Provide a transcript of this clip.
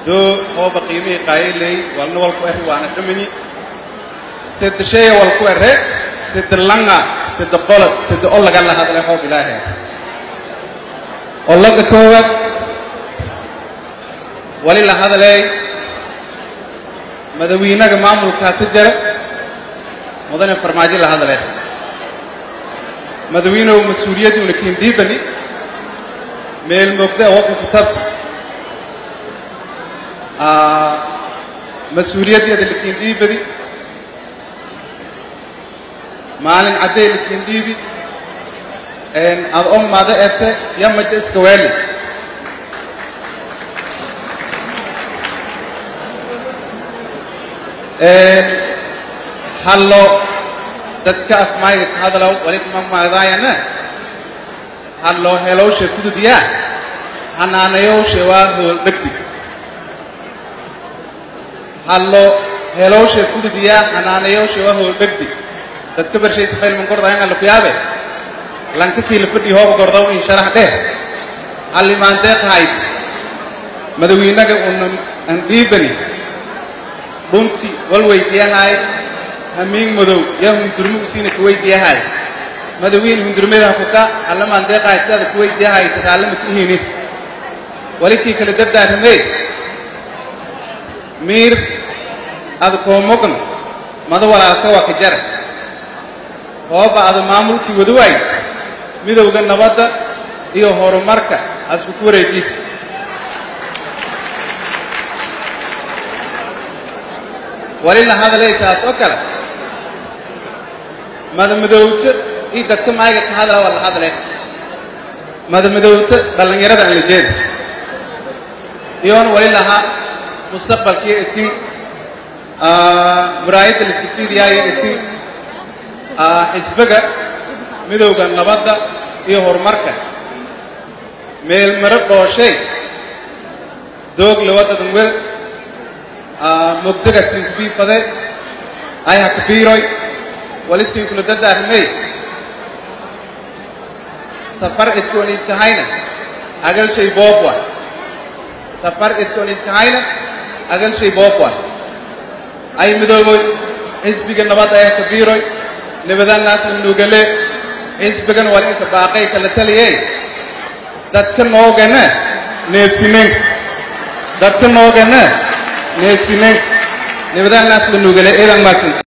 doo hooba qiimihii qaayiley walna walku eri waana dhamani sida shaya walku ere sida langa sida qolod sida olaga la hadlay hoob ilaahay olaga koowaad wali la hadlay madawiinaga maamulka ta jara mudane farmaajo la hadlay madawiinow mas-uuliyadduuna kiindhiibani meel moogda wadka kutabta mas-uuliyaddeeda lakiindhiibadi maalin caddey lakiindhiibi ad o mada ete yamaja iska weeli hallo dadka afmaayga ka hadlaw walikma maagdaayana hallo helowshe kududiyaa hanaanayowshe waa hool dhegdig hallo helowshe kududiyaa hanaanayowshe waa hool dhegdig dadka barshaysa faylman gordayan alla ku yaabe lanka kiila fadhi hooba gordaw in sharax dheh hallimaan deeqahayd madawiinaga una an dhiibani dhunti wal weydiyahay hamiin madow yaa hundurmo usiina ku weydiyahay madawiin hundurmada kuka allamaan deeqahayd sidaada ku weydiyahay takaallama ku ihini walikii kala dardaaramee miir ada koomogan mada walaalka waa ka jara hooba ada maamulkii wada waay midowga nabadda iyo horumarka asku ku wareeji wali la hadlaysaas oo kale madamadowta iyo dadka maayga ka hadla waa la hadlay madamadowta dhallinyarada aan la jeeda iyoona wali lahaa mustaqbalkii itin muraayadda laiska fiidiyaayo itin xisbiga midowga nabadda iyo horumarka meel maro dhooshay doog lawadadan wel mugdaga sinkubiifade ayha kabiiroy wali sinkula dardaarimey safar idkoon iskahayna agal shay boobwa safar idkoon iskahayna agal shay boobwa ay midooboy xisbiga nabadda ayha kabiiroy nabadaannaasna nugale xisbigan waa inka baaqay kala taliyeen dadka noogana neebsinen dadka noogana neebsinen nabadaannaas la nugale eedan maasin